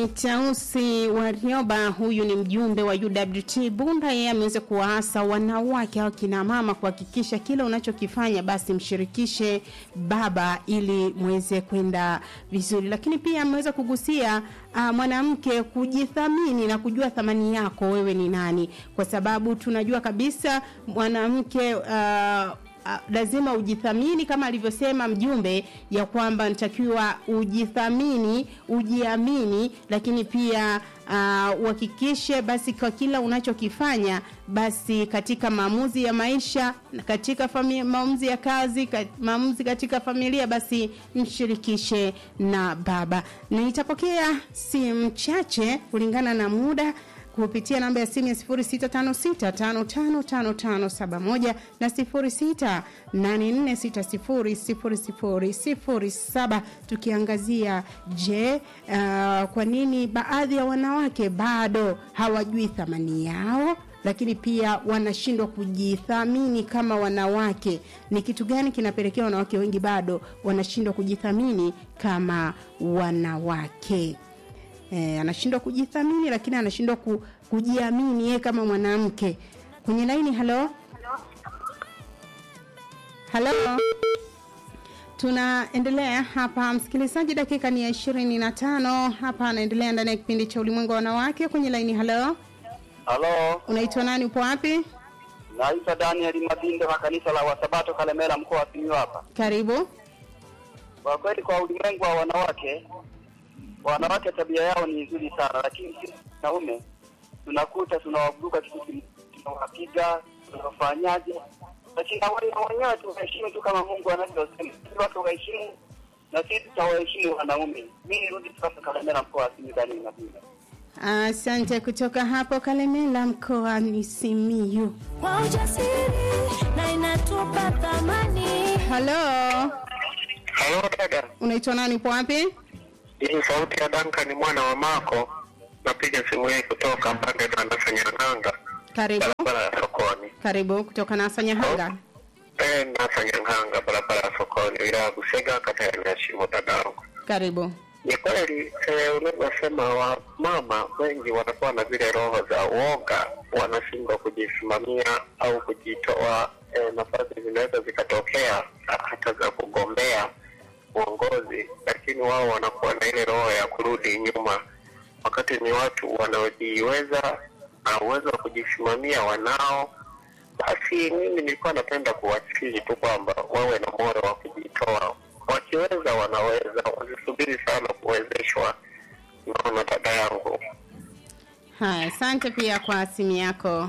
ni Tausi Warioba, huyu ni mjumbe wa UWT Bunda. Yeye ameweza kuwaasa wanawake au kina mama kuhakikisha kila unachokifanya basi mshirikishe baba ili muweze kwenda vizuri, lakini pia ameweza kugusia uh, mwanamke kujithamini na kujua thamani yako wewe ni nani, kwa sababu tunajua kabisa mwanamke uh, Uh, lazima ujithamini kama alivyosema mjumbe ya kwamba natakiwa ujithamini ujiamini lakini pia uhakikishe uh, basi kwa kila unachokifanya basi katika maamuzi ya maisha katika maamuzi ya kazi kat, maamuzi katika familia basi mshirikishe na baba nitapokea simu chache kulingana na muda kupitia namba ya simu ya 0656555571 na 0684600007 tukiangazia je, uh, kwa nini baadhi ya wanawake bado hawajui thamani yao lakini pia wanashindwa kujithamini kama wanawake. Ni kitu gani kinapelekea wanawake wengi bado wanashindwa kujithamini kama wanawake? eh, anashindwa kujithamini lakini anashindwa ku, kujiamini yeye kama mwanamke kwenye laini halo halo tunaendelea hapa msikilizaji dakika ni ya ishirini na tano hapa anaendelea ndani ya kipindi cha ulimwengu wa wanawake kwenye laini halo halo unaitwa nani upo wapi naitwa daniel mabinde wa kanisa la wasabato kalemera mkoa wa simiyu hapa karibu kwa kweli kwa ulimwengu wa wanawake wanawake tabia yao ni nzuri sana, lakini sisi wanaume tunakuta tunawaburuka kitu, tunawapiga, tunawafanyaje, lakini na wale wenyewe tuwaheshimu tu kama Mungu anavyosema, watu waheshimu na sisi tutawaheshimu wanaume. Mimi nirudi sasa Kalemera, mkoa wa Simiyu, ndani ya Asante kutoka hapo Kalemela mkoani Simiyu. Kwa ujasiri na inatupa thamani. Halo, Halo dada, unaitwa nani? Upo wapi? hii sauti ya Danka ni mwana wa Mako. Napiga simu hii kutoka pande za Nasanyang'anga, Karibu, barabara ya sokoni. karibu kutoka Nasanyahanga. Eh, Nasanyang'anga, barabara ya sokoni, wilaya ya Busega, kata ya Nyashimo. Dadangu, Karibu. ni kweli eh, unavyosema, wa mama wengi wanakuwa na zile roho za uoga, wanashindwa kujisimamia au kujitoa. Eh, nafasi zinaweza zikatokea hata za kugombea uongozi, lakini wao wanakuwa na ile roho ya kurudi nyuma, wakati ni watu wanaojiweza na uwezo wa kujisimamia wanao. Basi mimi nilikuwa napenda kuwasihi tu kwamba wawe na moyo wa kujitoa, wakiweza wanaweza, wasisubiri sana kuwezeshwa. Naona dada yangu Haya, asante pia kwa simu yako.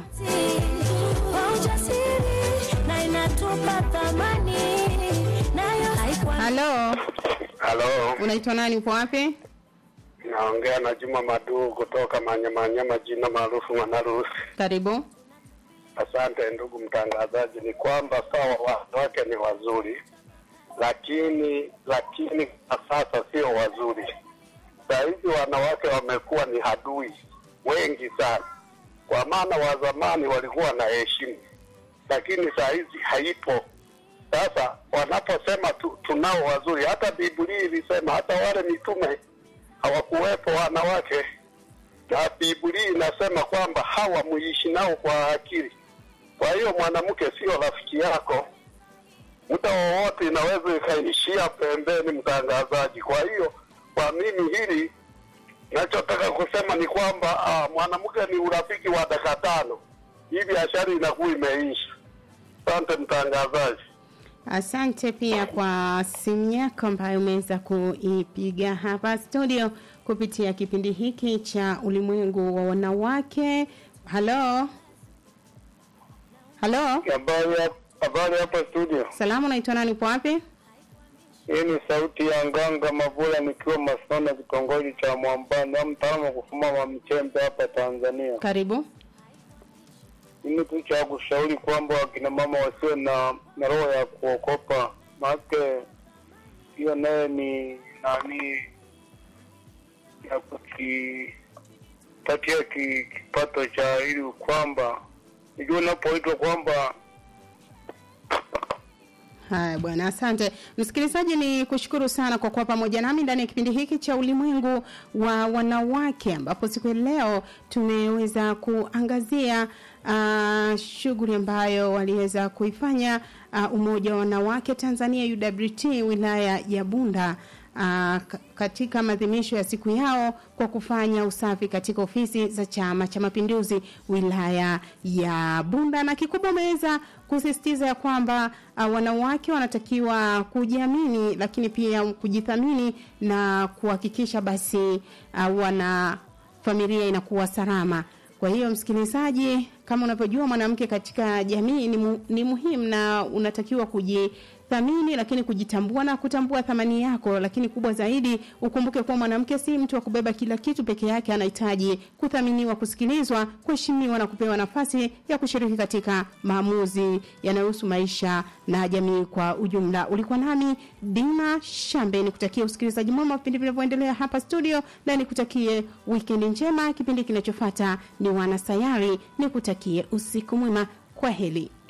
Kwa ujasiri na inatupa thamani. Nayo haikuwa Halo, halo, unaitwa nani? Upo wapi? naongea na Juma Maduu kutoka Manyamanyama, jina maarufu Mwanarusi. Karibu. Asante ndugu mtangazaji, ni kwamba sawa, wanawake ni wazuri, lakini lakini kwa sasa sio wazuri. Saa hizi wanawake wamekuwa ni hadui wengi sana, kwa maana wa zamani walikuwa na heshima, lakini saa hizi haipo. Sasa wanaposema tu, tunao wazuri, hata Biblia ilisema hata wale mitume hawakuwepo wanawake, na Biblia inasema kwamba hawa muishi nao kwa akili. Kwa hiyo mwanamke sio rafiki yako, muda wowote inaweza ikaishia pembeni, mtangazaji. Kwa hiyo kwa mimi hili nachotaka kusema ni kwamba ah, mwanamke ni urafiki wa dakika tano, hii biashara inakuwa imeisha. Asante mtangazaji. Asante pia kwa simu yako ambayo umeweza kuipiga hapa studio kupitia kipindi hiki cha ulimwengu wa wanawake. Halo, halo, Habari habari hapa studio. salamu, unaitwa nani? Upo wapi? Hii ni sauti ya Nganga Mavula nikiwa Masona, kitongoji cha Mwambani, au mtaalamu wa kufuma mchembe hapa Tanzania. Karibu. Mimi tu cha kushauri kwamba wakina mama wasiwe na, na roho ya kuokopa, maake hiyo naye ni nani ya kukipatia ki, kipato cha ili kwamba nijua unapoitwa kwamba Haya bwana, asante msikilizaji, ni kushukuru sana kwa kuwa pamoja nami ndani ya kipindi hiki cha ulimwengu wa wanawake, ambapo siku ya leo tumeweza kuangazia uh, shughuli ambayo waliweza kuifanya uh, umoja wa wanawake Tanzania UWT wilaya ya Bunda uh, ka- katika maadhimisho ya siku yao kwa kufanya usafi katika ofisi za Chama cha Mapinduzi wilaya ya Bunda, na kikubwa wameweza kusisitiza ya kwamba uh, wanawake wanatakiwa kujiamini, lakini pia kujithamini na kuhakikisha basi uh, wana familia inakuwa salama. Kwa hiyo msikilizaji, kama unavyojua mwanamke katika jamii ni, mu, ni muhimu na unatakiwa kujithamini, lakini kujitambua na kutambua thamani yako. Lakini kubwa zaidi, ukumbuke kuwa mwanamke si mtu wa kubeba kila kitu peke yake, anahitaji kuthaminiwa, kusikilizwa, kuheshimiwa na kupewa nafasi ya kushiriki katika maamuzi yanayohusu maisha na jamii kwa ujumla. Ulikuwa nami Dina Shambe, nikutakie usikilizaji mwema wa vipindi vinavyoendelea hapa studio, na nikutakie wikendi njema. Kipindi kinachofuata ni Wanasayari, nikutakie usiku mwema. Kwa heri.